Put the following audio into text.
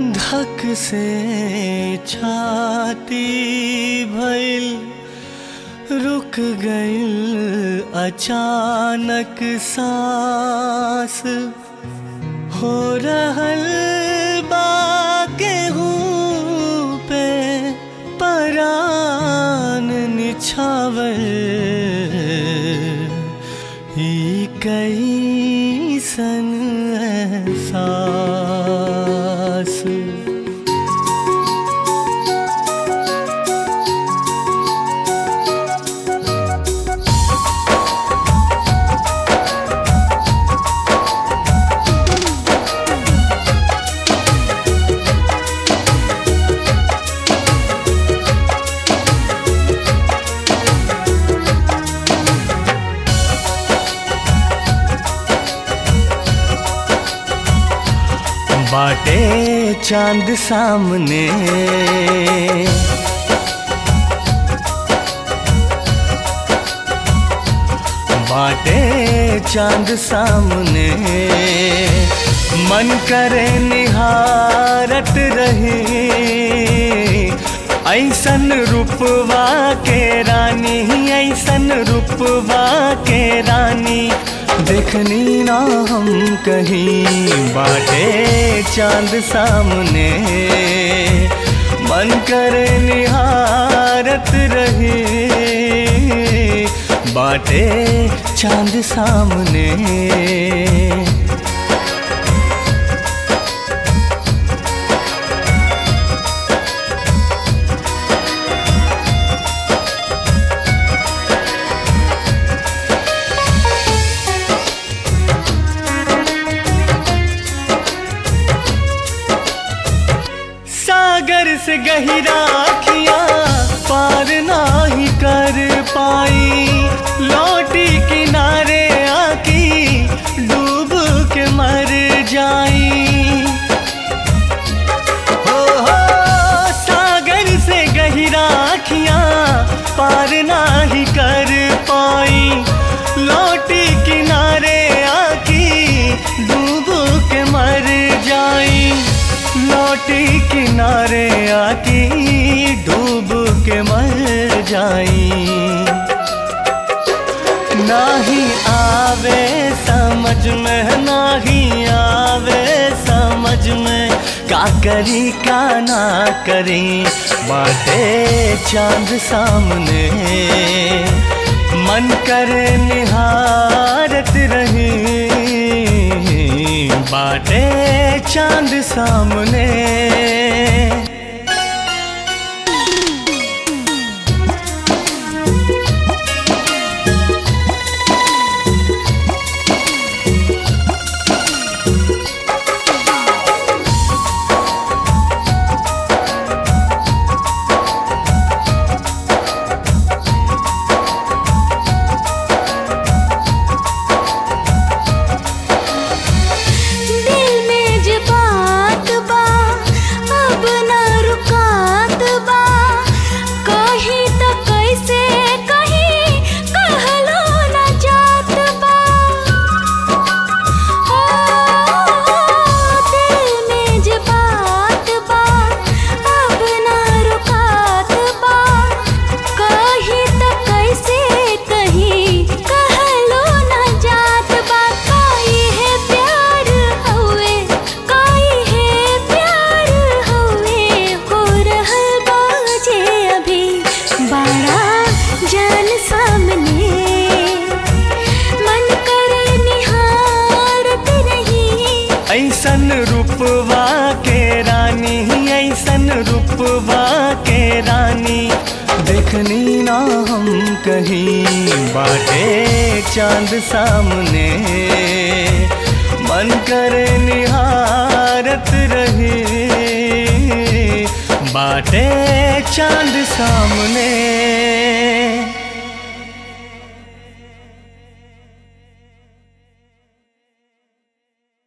धक से छाती भइल रुक गइल अचानक सांस हो रहल बा गेहूं पे परान निछावर ई कैसन एहसास बाटे चांद सामने बाटे चांद सामने मन करे निहारत रहे ऐसन रूपवा के रानी ऐसन रूपवा के रानी देखनी ना हम कहीं बाटे चांद सामने मन करे निहारत रहे बाटे चांद सामने सागर से गहिरा अखिया पार नाही कर पाई लौटी किनारे आकी डूब के मर जाई हो हो सागर से गहिरा अखिया पार नाही कर पाई लौटी किनारे आकी डूब के मर जाई लौटी किनारे आकी डूब के मर जाई नाही आवे समझ में नाही आवे समझ में का करी का ना करी बाटे चांद सामने मन करे निहारत रही बाटे चांद सामने दिल में जे बात बा अब ना रुकात बा कहीं तो कैसे कहीं कहलो ना जात बा ओ दिल में जे बात बा अब ना रुकात बा कहीं तो कैसे कहीं कहलो ना जात बा काई है प्यार हवे काई है प्यार हवे हो रहल बाजे अभी बड़ा जान सामने मन करे निहारत रही ऐसन रूपवा के रानी ऐसन रूपवा के रानी देखनी ना हम कहीं बाटे चांद सामने मन करे निहारत रहे बाटे चांद सामने